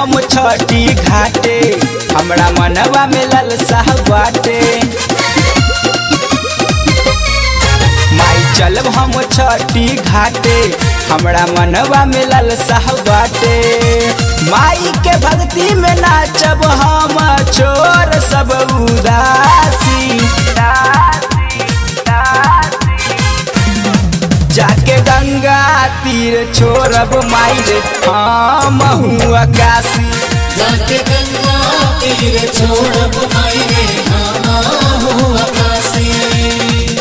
हम छठी घाटे हमरा मनवा में ललसा बाटे माई चलब हम छठी घाटे हमरा मनवा में ललसा बाटे माई के भक्ति में नाचब हम छोर सब उदासी जाके गंगा तीर छोड़ब माई रे हम आकाशी जाके गंगा तीर छोड़ब माई रे हाँ हो आकाशी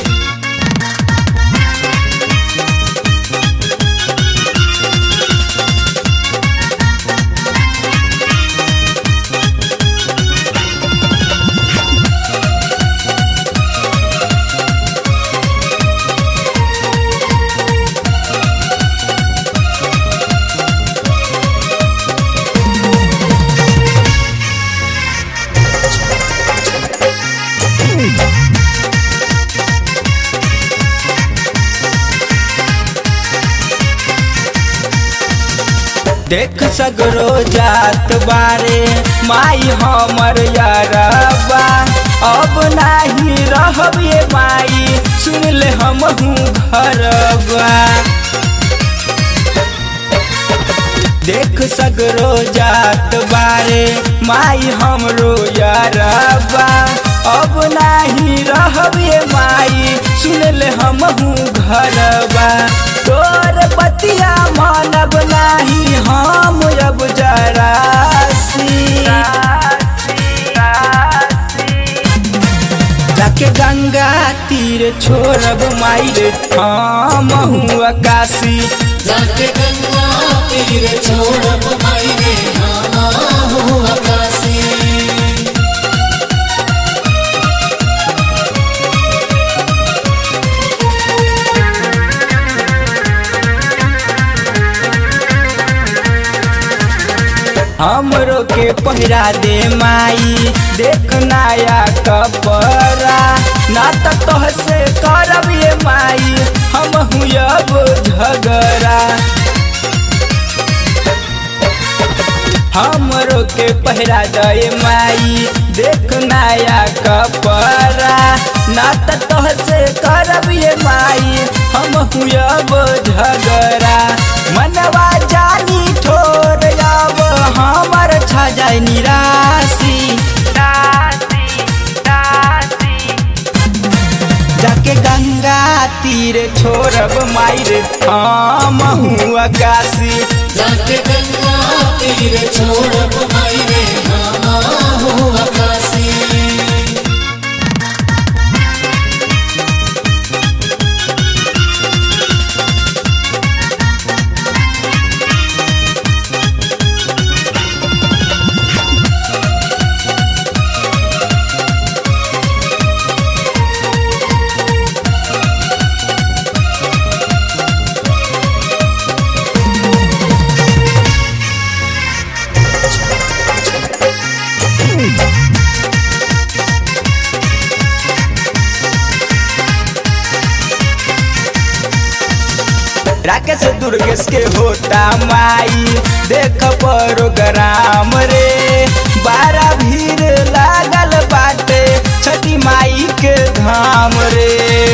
देख सगरो जात बारे माई हमर यारबा अब नाही रहब ये माई सुन ले हम घरबा देख सगरो जात बारे माई हमरो यारबा अब नाही रहब ये माई सुन ले हम घरबा तोर बतिया मानब नाही हम अब जरासी जाके गंगा तीर छोड़ब माई रे हम आकाशी जाके गंगा तीर छोड़ब माई रे हाँ हो आकाशी हमरो के पहिरा दे माई देख नया कपड़ा ना तो तोह से करब ये माई हम अब झगड़ा हमरो के पहिरा दे माई देख नया कपड़ा ना तो तोह से करब ये माई हम अब झगड़ा मनवा जानी ठोर अब हमर छा जाए निराशी जाके गंगा तीर छोड़ब माई रे हम आकाशी जाके गंगा तीर छोड़ब माई रे हाँ हो आकाशी राकेश दुर्गेश के होता माई देख प्रोग्राम रे बारा भीड़ लागल बाटे छठी माई के धाम रे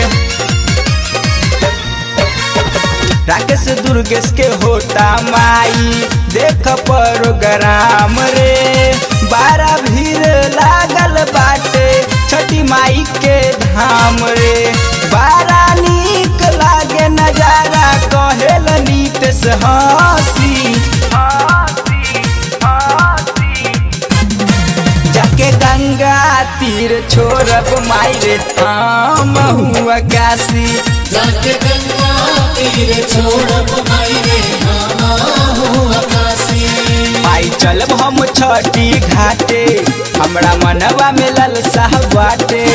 राकेश दुर्गेश के होता माई देख प्रोग्राम रे बारा भीड़ लागल बाटे छठी माई के धाम रे बारा नीक लागे नजारा कहेल नीतेश हंसी जाके गंगा तीर छोड़ब माई रे हम आकाशी जाके गंगा तीर छोड़ब माई रे हाँ हो आकाशी माई चलब हम छठी घाटे हमरा मनवा में ललसा बाटे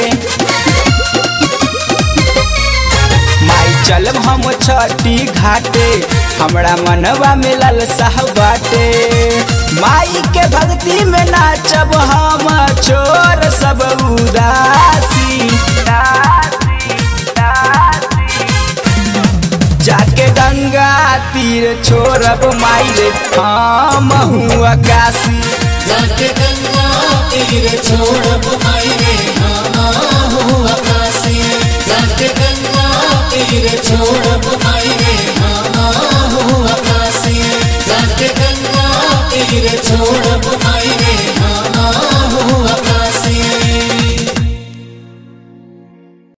माई चलब हम छठी घाटे हमरा मनवा में ललसा बाटे माई के भक्ति में नाचब हम छोर सब उदासी जाके गंगा तीर तीर छोड़ब माई रे हम आकाशी जाके गंगा तीर छोड़ब माई रे नामा हो आकाशी जाके गंगा तीर छोड़ब माई रे नामा हो आकाशी जाके गंगा तीर छोड़ब